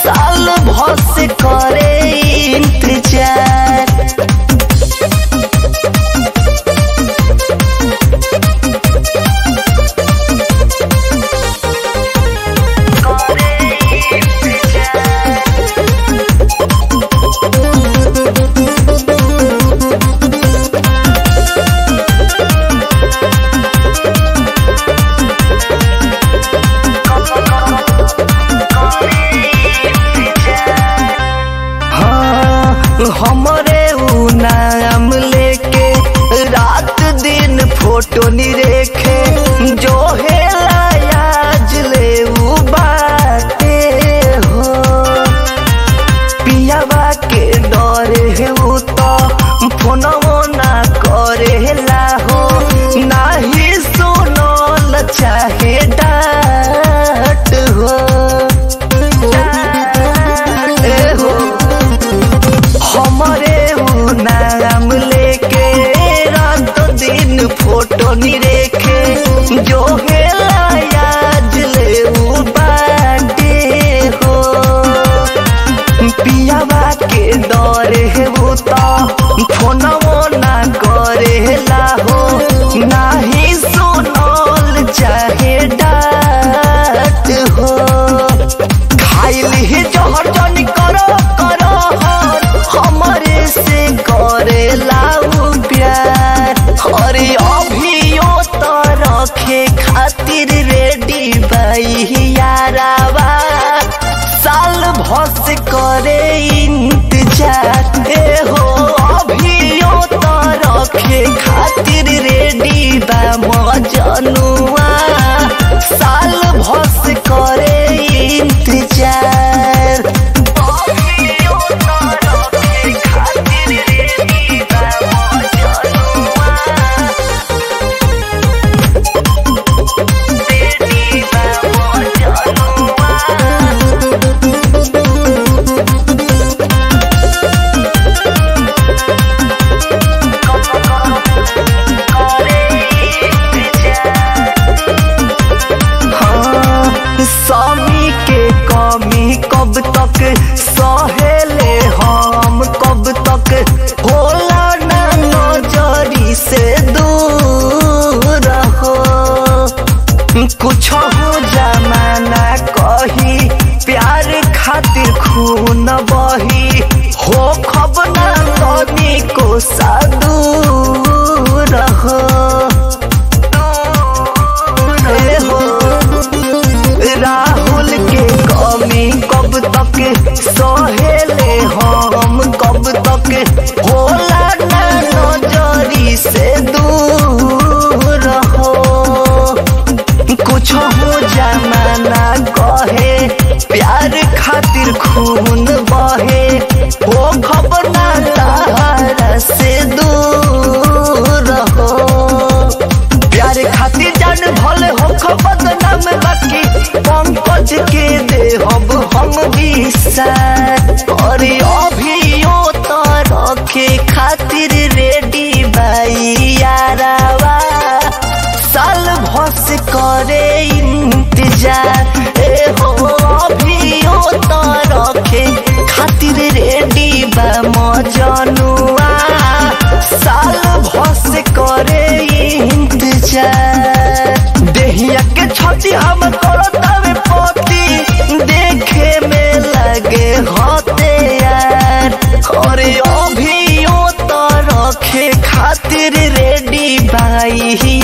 साल भस करे इंतजार हाँ, हमरे उ नाम लेके रात दिन फोटो निरेखे जो है आज ले उ बाटे हो पियावा के डरे है उ तो फोनवो ना करेला हो नाही सुनल चाहे डाट हो ए हो हमरे उ नाम लेके रात दिन फोटो निरेखे जो है आज ले उ बाटे हो पियावा के डरे है वो तो फोनवो ना करेला हो नाही सुनल चाहे डाट हो खाइल ही जहर जनी करो करो हर हमरे से करेला उ प्यार अरे अभियो तो रखे खातिर रेडी बाई यारावा साल भस करे इंतजार ए हो अभियो तो रखे खातिर रेडी बा मजनुआ साल भस करे इंतजार अभियो तो रखे खातिर रेडी बा मजनुआ रेडी बा मजनुआ हाँ, स्वामी के कमी कब तक सहेले हम कब तक होला ना नजरी से दूर हो कुछ हो जमाना कही प्यार खातिर खून बही हो खब ना तनी को सादूर हो ए हो राहुल के कमी कब तक सहेले हम कब तक होला ना नजरी से दूर हो कुछ हो जमाना कहे प्यार खातिर खून बहे हो खबर ना तारा से दूर हो प्यार खातिर जान भले हो खबर नाम बाकी पंकज के दे हम हम विसा अरे अभियो तो रखे खातिर रेडी बाई यारावा साल भस करे इंतजार ए हो अभियो तो रखे खातिर रेडी बा मजनुआ साल भस करे इंतजार देहिया के छती हम करतावे पति देखे में लगे होते यार अरे अभियो तो रखे खातिर रेडी भाई